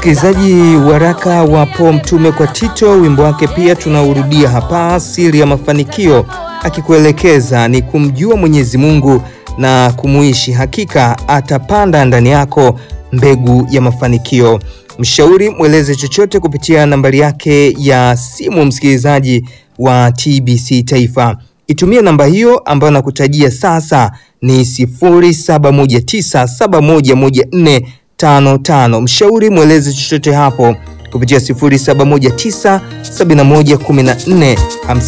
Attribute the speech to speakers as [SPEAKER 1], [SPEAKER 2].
[SPEAKER 1] Msikilizaji, waraka wa Paul mtume kwa Tito, wimbo wake pia tunaurudia hapa, siri ya mafanikio, akikuelekeza ni kumjua Mwenyezi Mungu na kumuishi. Hakika atapanda ndani yako mbegu ya mafanikio. Mshauri mweleze chochote kupitia nambari yake ya simu, msikilizaji wa TBC Taifa. Itumie namba hiyo ambayo nakutajia sasa ni 0719711455. Mshauri mweleze chochote hapo kupitia 0719711455.